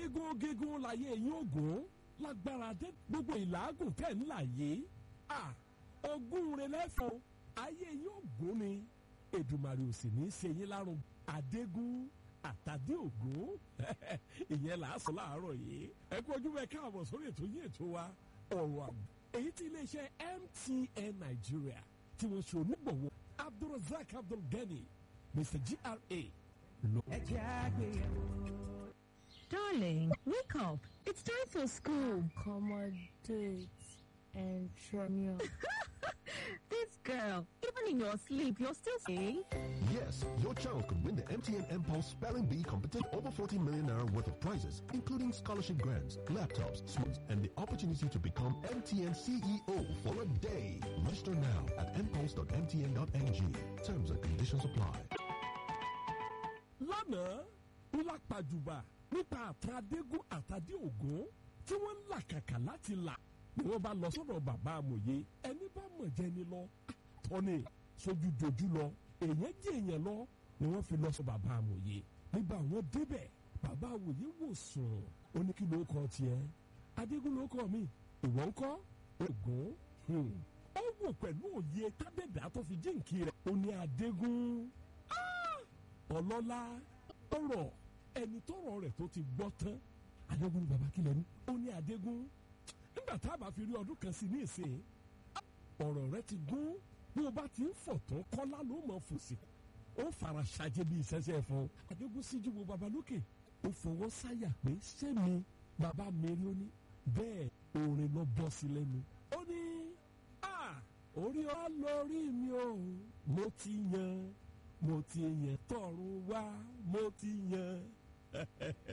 gígùn gígùn láyé yín ògùn lágbára dé gbogbo ìlàágùn tẹ̀ ń là yé à ogún rẹ lẹ́fọ̀ọ́ ayé yín ògùn ni Èdùmàrè ò sì ní í ṣe yín lárùn àdégún àtàdé ògún ìyẹn là á sọ láàárọ̀ yìí ẹ kú ojú bẹ káàbọ̀ sórí ètò yín ètò wa ọ̀rọ̀ àbò èyí tí iléeṣẹ́ MTN Nigeria tí wọ́n ṣe onígbọ̀wọ́ Abdulrasaq Abdulgani Mr GRA ló. ẹ jẹ́ àgbéyẹ̀wò. Darling, wake up. It's time for school. accommodate and tremor. This girl, even in your sleep, you're still saying. Yes, your child could win the MTN Impulse Spelling Bee competition over 40 million naira worth of prizes, including scholarship grants, laptops, smarts, and the opportunity to become MTN CEO for a day. Register now at impulse.mtn.ng. Terms and conditions apply. lánàá ń lápàjùbà nípa àtàdégún àtàdé ògún tí wọ́n ń làkàkà láti là ni wọ́n bá lọ sọ́dọ̀ bàbá amòye ẹni bá mọ̀ jẹ́ ni lọ tọ́ni sójú dojú lọ èèyàn jẹ́ èèyàn lọ ni wọ́n fi lọ sọ bàbá amòye nígbà wọ́n débẹ̀ bàbá amòye wò sùn ó ní kí ló kọ tiẹ̀ adégún ló kọ mi ìwọ ń kọ́ ògún hmm. ó wò pẹ̀lú òye tábẹ́dà tó fi jíǹkì rẹ̀ ó ní adégún ọlọ́lá ọ̀rọ̀ ẹni tọrọ rẹ̀ tó ti gbọ́ tán adégún baba kílẹ̀ ní. ó ní adégún nígbà tá a bá fi rí ọdún kan sí ní ìsìn ọ̀rọ̀ rẹ̀ ti gún bí o bá ti ń fọ̀ tán kọ́lá ló mọ̀ fòsì ó fara ṣàjẹ́ bí ìṣẹ́ṣẹ́ fún adégún síjú wo baba lókè ó fọwọ́ sáyà pé sẹ́mi baba mi rí ó ní bẹ́ẹ̀ orin lọ bọ́ sí lẹ́nu ó ní a orí ọ lórí mi o mo ti yan mo ti yàn tọ̀run wá mo ti yan